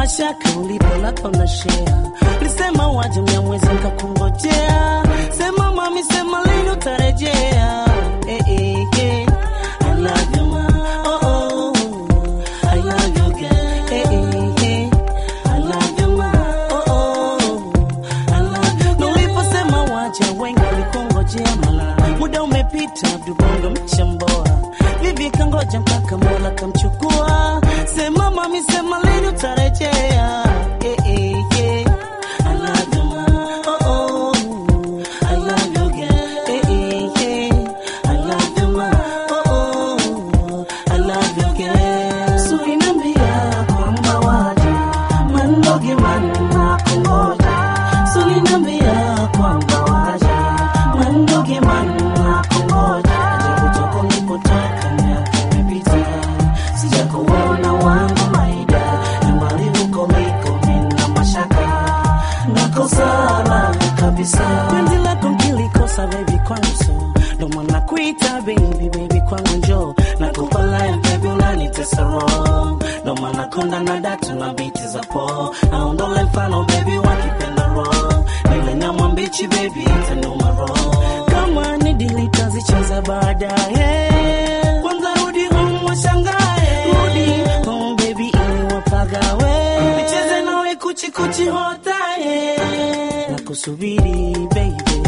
mashaka ulipolapa na shea lisema waje mnyamwezi nkakungojea sema mami sema lini utarejea eh, eh, eh. I love you, ma. Oh, oh. I love you, girl. Eh, eh, eh. I love you, ma. Oh, oh. I love you, girl. Na uliposema waje wengi walikungojea mala muda umepita abdubongo mchamboa vivi kangoja mpaka mola kamchukua sema mami sema lini utarejea eh, eh, eh. I love you, ma. Oh, oh. I love you, girl. Eh, eh, eh. I love you, ma. Oh, oh. I love you, girl. So inambia kwamba waje mandoge manna kungoja so inambia kwamba waje mandoge manna kungoja ajabu toko nilipotoka miaka imepita sijakuona wangu maida nyumbani huko liko nina mashaka nakosana kabisa penzi lako nkilikosa baby kwangu so ndo maana kuita baby baby kwangu njo nakupa life baby unanitesa roho ndo maana konda na datu na biti za po naondole mfano baby wakipenda roho nile nyama mbichi baby itanuma roho kama ni dili tazicheza baadaye kwanza rudi home washangae rudi home baby ili wapagawe nicheze nawe kuchikuchi hotaye nakusubiri baby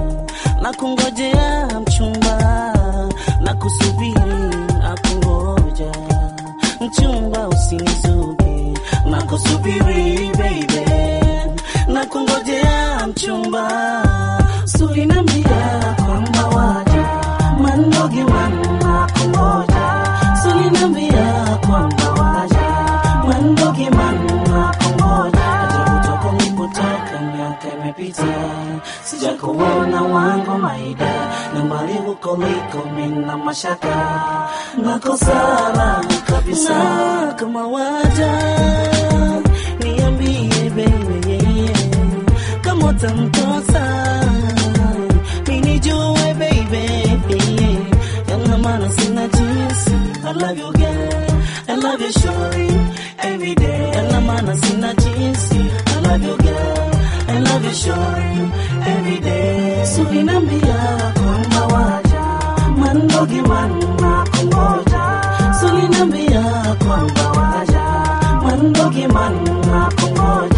nakungojea mchumba nakusubiri nakungoja mchumba usinizuge nakusubiri baby nakungojea mchumba sulinambia kwamba waja mandoge manna kungoja sulinambia kwamba waja mandoge manna kungoja ajabu toko nilipotoka miaka imepita sijakuona wangu maida nyumbani huko liko mina mashaka nakosana kabisa kama waja niambie baby yeah, yeah. kama utamkosa minijue baby yeah, yeah. yana maana sina jinsi I love you girl I love you surely every day yana maana sina jinsi I love you girl I love you surely every day so inambia kwamba waja mandogi manna kungoja so inambia kwamba waja mandogi manna kungoja